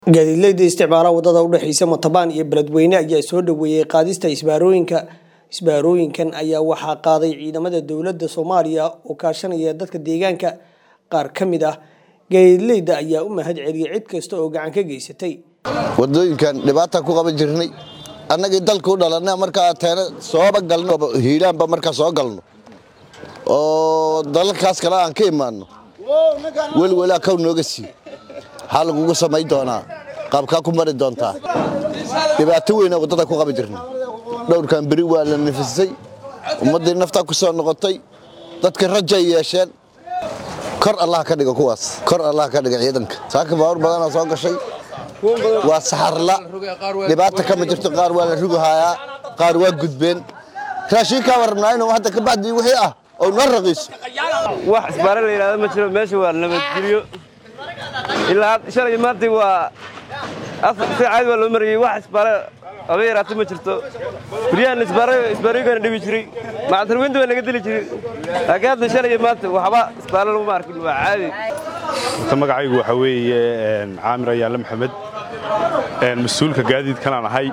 gaadiidleyda isticmaala wadada udhexeysa matabaan iyo beledweyne ayaa soo dhaweeyey qaadista isbaarooyinka isbaarooyinkan ayaa waxaa qaaday ciidamada dowlada soomaaliya oo kaashanaya dadka deegaanka qaar ka mid ah gaadiidleyda ayaa u mahad celiyey cid kasta oo gacan ka geysatay wadooyinkan dhibaata ku qaban jirnay annagii dalka u dhalanay markaa teena sooba galno hiilaanba markaa soo galno oo dalalkaas kale aan ka imaanno welwelaa kow nooga sii maxaa lagugu samayn doonaa qaabkaa ku mari doontaa dhibaato weyna waddada ku qaban jirnay dhowrkan beri waa la nafisay ummaddii naftaa ku soo noqotay dadka rajay yeesheen kor allah ka dhiga kuwaas kor allah ka dhiga ciidanka saaka baawur badanaa soo gashay waa saxarla dhibaata kama jirto qaar waa la rugahayaa qaar waa gudbeen raashinkaa warabnaa inuu hadda ka bacdii wixii ah oo noo raqiiso wax isbaare la yidhahdo ma jiro meesha waa nabadgelyo ilaa shalay maanta waa si caadi waa loo marayey wax isbaare aba yaraata ma jirto guryahan isbaarooyinkana dhibi jiray macatarweynta waa naga dili jiray laakiin hadda shalay maanta waxba isbaare laguma arkin waa caadi ta magacaygu waxaa weeye caamir ayaale maxamed mas-uulka gaadiidkanaan ahay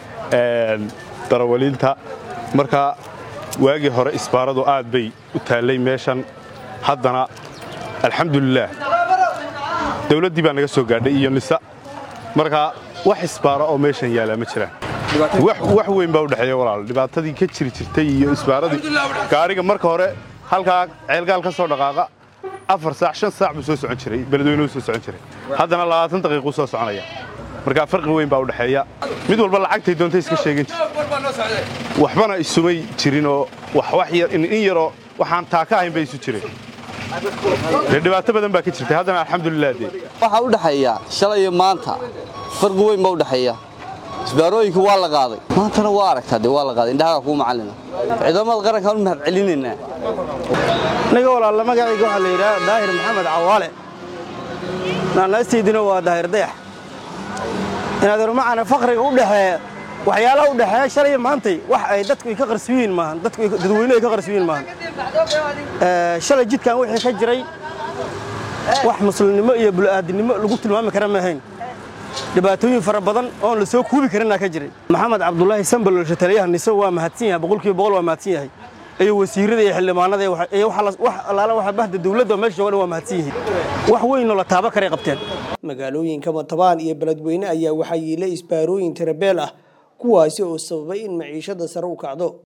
darawaliinta marka waagii hore isbaaradu aad bay u taallay meeshan haddana alxamdulilaah dawladdii baa naga soo gaadhay iyo nisa marka wax isbaaro oo meeshan yaallaa ma jiraan wax weyn baa udhexeeya walaal dhibaatadii ka jiri jirtay iyo isbaaradii gaariga marka hore halkaa ceelgaal ka soo dhaqaaqa afar saac shan saac buu soo socon jiray beledweynuhu soo socon jiray haddana labaatan daqiiquu soo soconaya marka farqi weyn baa udhexeeya mid walba lacagtay doontay iska sheegin jir waxbana isumay jirinoo in yaroo waxaan taa ka ahayn bay isu jireen dee dhibaato badan baa ka jirtay haddana alxamdulilah dee waxaa u dhexeeya shalay iyo maanta farqi weyn baa u dhexeeya isbaarooyinka waa la qaaday maantana waa aragtaa dee waa la qaaday indhahaga kuu macallina ciidamada qarankaan u mahad celinaynaa aniga walaalla magacayga waxaa la yidhaha daahir maxamed cawaale naanaastaydina waa daahir dayax inaad hormacana fakriga u dhexeeya waxyaalaha u dhexeeya shalay maantay wax ay dadku ay ka qarsuyiin maahan dadku dadweynuhu ay ka qarsuyiin maahan shalay jidkan wixii ka jiray wax muslimnimo iyo bulu'aadinimo lagu tilmaami kara maahayn dhibaatooyin fara badan oon la soo kuubi karinaa ka jiray maxamed cabdulaahi sambalolsha taliyaha niso waa mahadsan yahay boqolkiiba boqol waa mahadsan yahay iyo wasiirada iyo xildhibaanada iyo wax allaala waxa bahda dawladda meesha jooga dhan waa mahadsan yihiin wax weynoo la taaba karay qabteen magaalooyinka matabaan iyo beledweyne ayaa waxaa yiila isbaarooyin tirabeel ah kuwaasi oo sababay in maciishada sare u kacdo